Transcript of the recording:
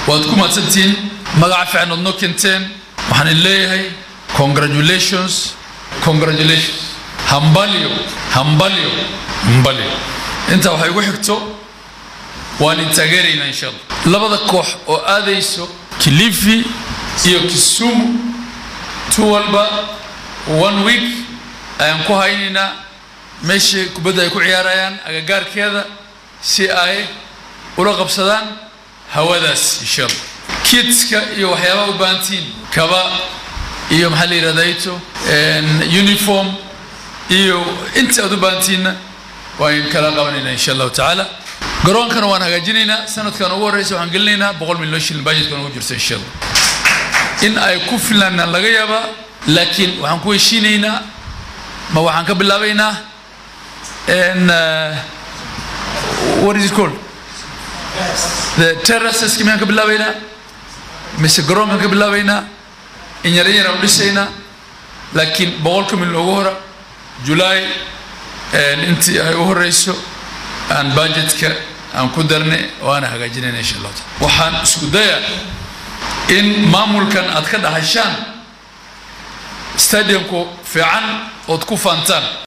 waad ku mahadsantihiin magaca fiican ood noo keenteen waxaan idin leeyahay congratulations congratulations hambalyo hambalyo hambalyo intaa waxay igu xigto waan idin taageeraynaa insha allah labada koox oo aadayso kilifi iyo kisumu tu walba one week ayaan ku haynaynaa meeshii kubadda ay ku ciyaarayaan agagaarkeeda si ay ula qabsadaan hawadaas insha allah kidska iyo waxyaabaha u baahantiin kaba iyo maxaa la yidhahdaa ito uniform iyo inta aad u baahantiinna waan kala qabanaynaa insha allahu tacaala garoonkana waan hagaajinaynaa sanadkan ugu horreysa waxaan gelinaynaa boqol milyan shilin budgetkan ugu jirta insha allah in ay ku filaanaan laga yaabaa laakiin waxaan ku heshiinaynaa ma waxaan ka bilaabaynaa n what is it called the terraceski miyaan ka bilaabaynaa mise garoonkan ka bilaabaynaa in yara yaraan u dhisaynaa laakiin boqolka milyan ugu hora julaay intii ay u horeyso aan budgetka aan ku darnay oo aan hagaajinayna insha allahu taala waxaan isku dayaa in maamulkan aad ka dhaxashaan stadiumku fiican ood ku faantaan